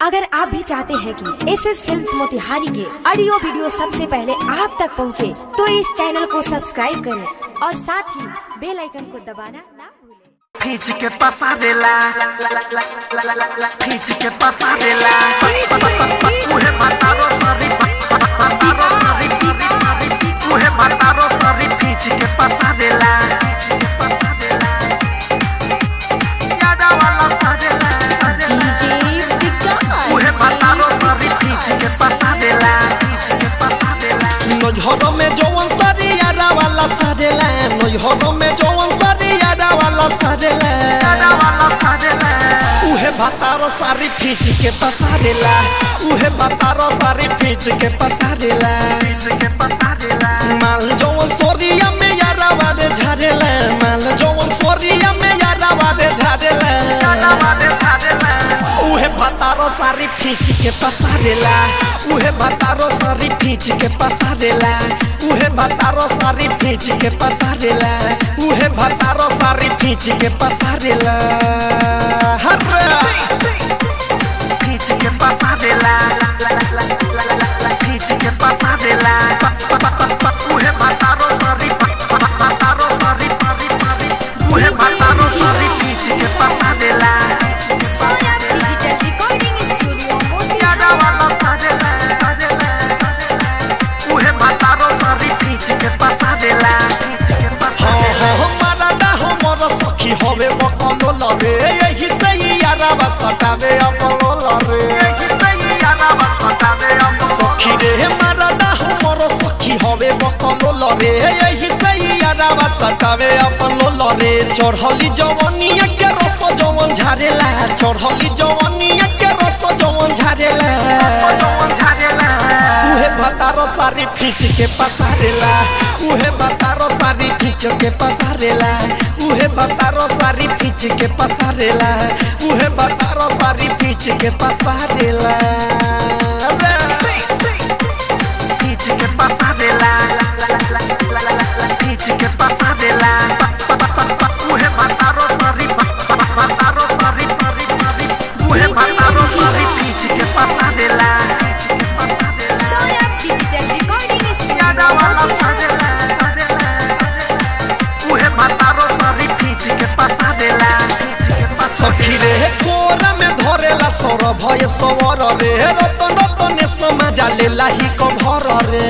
अगर आप भी चाहते हैं कि एस एस फिल्म मोतिहारी के ऑडियो वीडियो सबसे पहले आप तक पहुंचे, तो इस चैनल को सब्सक्राइब करें और साथ ही बेल आइकन को दबाना ना भूलें खींच के pasarela खींच के pasarela मुहे बतारो सॉरी बतारो सॉरी मुहे बतारो सॉरी खींच के pasarela यादा वाला सादेला मुहे बतारो सॉरी खींच के pasarela खींच के pasarela नैहर में जौवन सरियारा वाला सजेला नैहर में जौवन सरियारा वाला सजेला यादा वाला सादेला उहे भातारो सारी खींच के पसारेला उहे भातारो सारी खींच के पसारेला खींच के pasarela माल जौवन सोरिया में यारा वाले झाड़ेला माल जौवन सोरिया में यारा वाले झाड़ेला यादा वाले सादेला उहे भातारो सारी खींच के पसारेला उहे भातारो सारी खींच के पसारेला उहे भातारो सारी खींच के पसारेला उहे भातारो सारी खींच के पसारेला हर्रा खींच के pasarela खींच के pasarela मुहे बतारो सॉरी बतारो सॉरी सॉरी सॉरी मुहे बतारो सॉरी खींच के pasarela डिजिटल रिकॉर्डिंग स्टूडियो यादा वाला सादेला मुहे बतारो सॉरी खींच के pasarela खींच के हाँ pasarela हाँ माराडा हमर सखी हवे बकलो लरे यही से ही यारा सटावे अपलो लरे यही सही यादा बतावे हम सखी रे माराडा हमर सखी हवे बकलो लरे यही से ही यारा सटावे अपलो लरे चढ़ली जवनिया के रस जवन झारेला चढ़ली जवनिया के रस जवन झारेला जवन झारेला उहे भतारो सारी खींच के पसारेला उहे भतारो सारी खींच के पसारेला उहे भतारो सारी खींच के पसारेला उहे भतारो सारी खींच के पसारेला खींच के pasarela खींच के pasarela मुहे बतारो सॉरी बतारो सॉरी सॉरी सॉरी मुहे बतारो सॉरी खींच के pasarela डिजिटल रिकॉर्डिंग यादा वाला सादेला मुहे बतारो सॉरी खींच के pasarela खींच के सखी रे कोरा में धरेला सौर भय सवर रे रतन रतन समाजा लेला ही कभर रे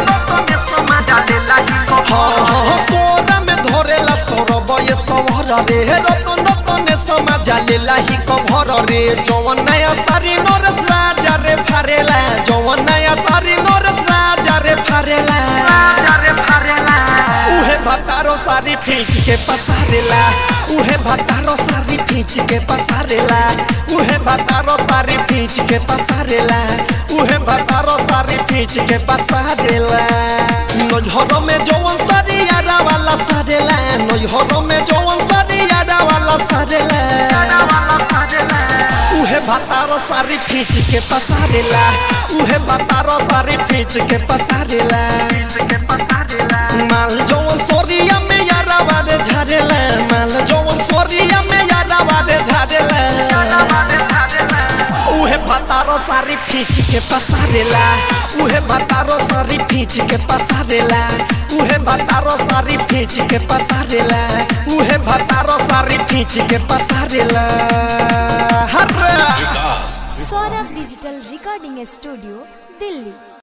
हाँ हाँ कोरा में धरेला सौरभ ये सवर रे रतन रतन समाजा लेला ही कभर रे जवन नया सारी नरस राजा रे फारेला जवन नया सारी नरस राजा रे फारेला उहे भतारो सारी खींच के पसारेला उहे भतारो सारी खींच के पसारेला उहे भतारो सारी खींच के पसारेला उहे भतारो सारी खींच के पसारेला नैहर में जौवन सारी यारा वाला सारेला नैहर में जौवन सारी यारा वाला सारेला उहे भतारो सारी खींच के पसारेला उहे भतारो सारी खींच के पसारेला माल जौवन सोरिया में यारा वाले झाड़ेला माल जौवन सोरिया में यारा वाले झाड़ेला उहे भतारो सारी खींच के पसारेला उहे भतारो सारी खींच के पसारेला उहे भतारो सारी खींच के पसारेला उहे भतारो सारी खींच के पसारेला हर्रा Saurabh digital recording studio Delhi